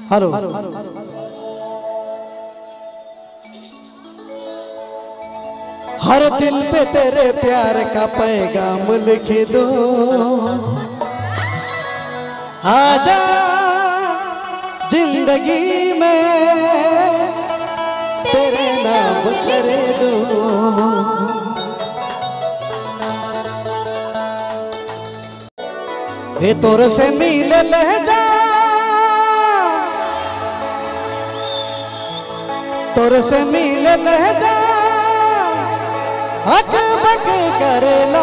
hello हर दिल पे तेरे प्यार का पैगाम लिख दो आजा जिंदगी में तेरे नाम कर दो हे तोर से मिल लहजा तोर से मिल लहजा अक बक करेला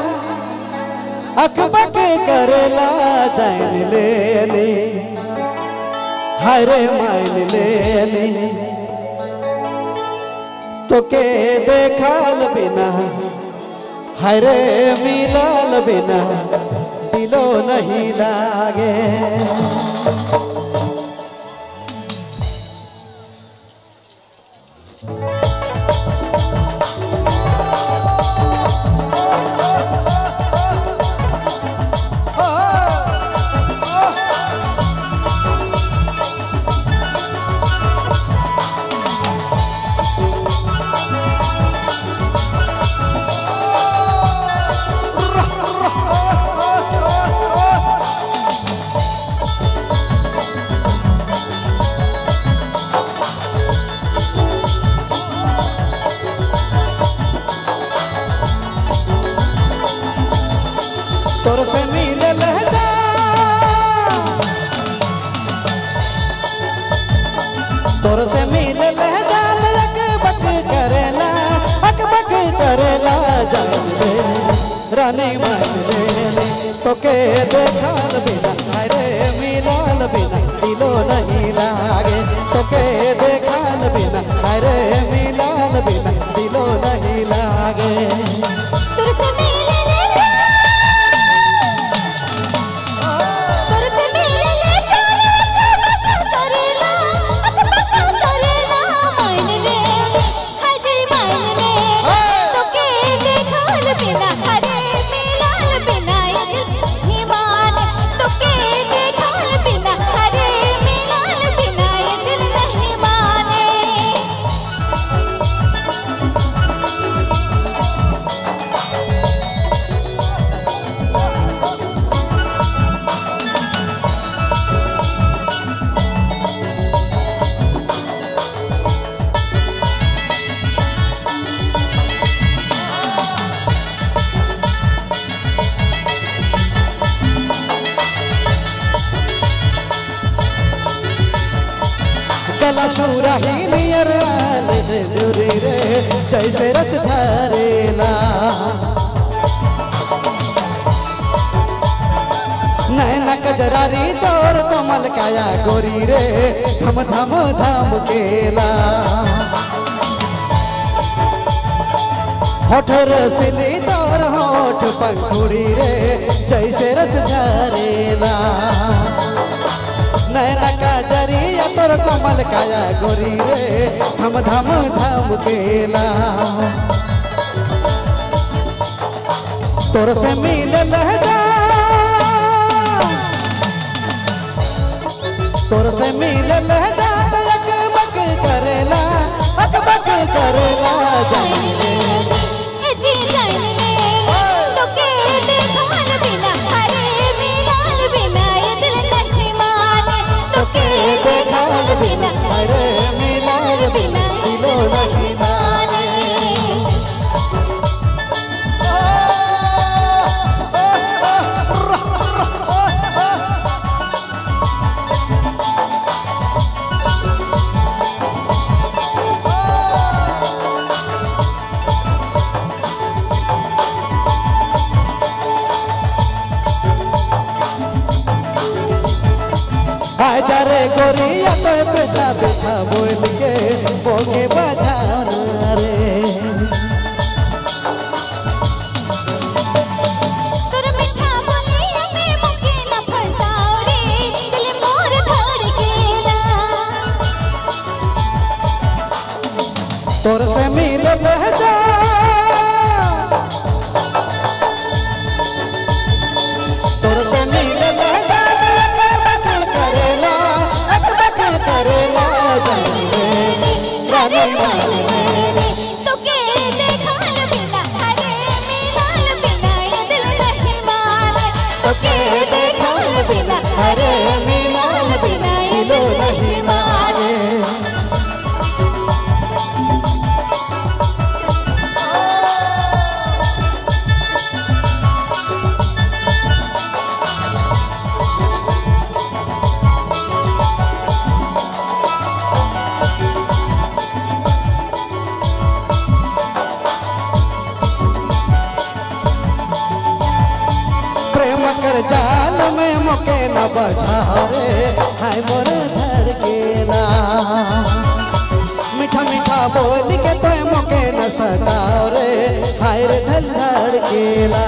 अक बक करेला जान ले ले हरे माइन ले ले तो के देखल बिना हरे मिलल बिना दिलो नहीं लागे तोर से मिल लहजा तोर से मिल लहजा अक बक करेला अक बक करेला जान ले रानी मान ले तो के देखल बिना अरे मिलल बिना दिलो नहीं लागे तो के देखल बिना अरे मिलल बिना दिलो नहीं लागे तोर से मिले ले जा तोर से मिले ले जा अक करेला अक बक करेला मान ले हाय मान ले तो के देखल बिना हरे मिलल बिना ये दिल ही मान तो के देखल बिना हरे मिलल बिना ये दिल नहीं माने गला सूरा ही नियर आल रे दुरी रे जैसे रच धरेला नैना कजरारी तोर कमल काया गोरी रे धम धम धम केला होठ रसली तोर होठ पंखुड़ी रे जैसे रस झरेला नैना का जरिया तोर कमल काया गोरी रे धम धम धम केला तोर से मिल लहजा तोर से मिल लहजा तो अक बक करेला अक बक करेला जान ले ए जी जान ले तो के देखल बिना हरे मिलल बिना ये दिल नहीं माने तो के देखल बिना अरे मिलाल बिना दिलो नहीं माने हाजरे गोरिया तो बेटा बेटा बोल के बोगे बजाना रे तोर मीठा बोलिया में मुके न फसाओ रे दिल मोर धड़केला तोर से मिल लहजा तोर से मिल लहजा अक बक करेला अक बक चाल में मुके न बजाओ रे हाय मोर धड़केला मीठा मीठा बोल के तो मुके न सताओ रे हाय रे धल धड़केला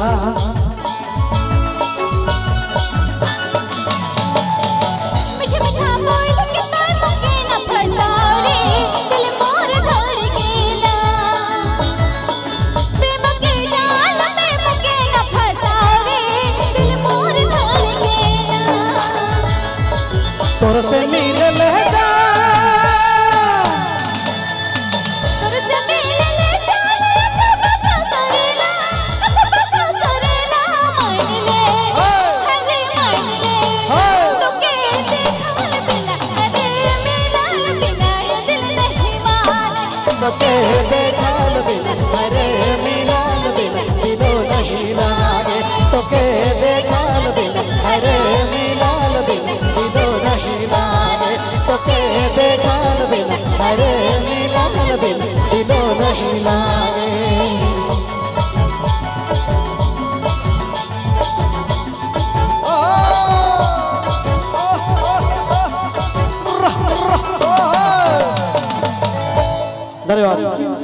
मीठा मीठा बोल के तोय मुके न फसाओ रे दिल मोर धड़केला प्रेम के जाल में मुके न फसाओ रे दिल मोर धड़केला तोर से मिलल जा तोर से मिलले जाल अक बक करेला अक बक करेला मान ले हरे मान ले तोके देखल बिना अरे मिलल बिना ये दिल नहीं माने तोके देखल बिना अरे मिलल बिना दिलो नहीं लागे तोके देखल बिना अरे मिलल बिना दिलो नहीं लागे तोके देखल बिना अरे मिलल बिना दिलो नहीं लागे धन्यवाद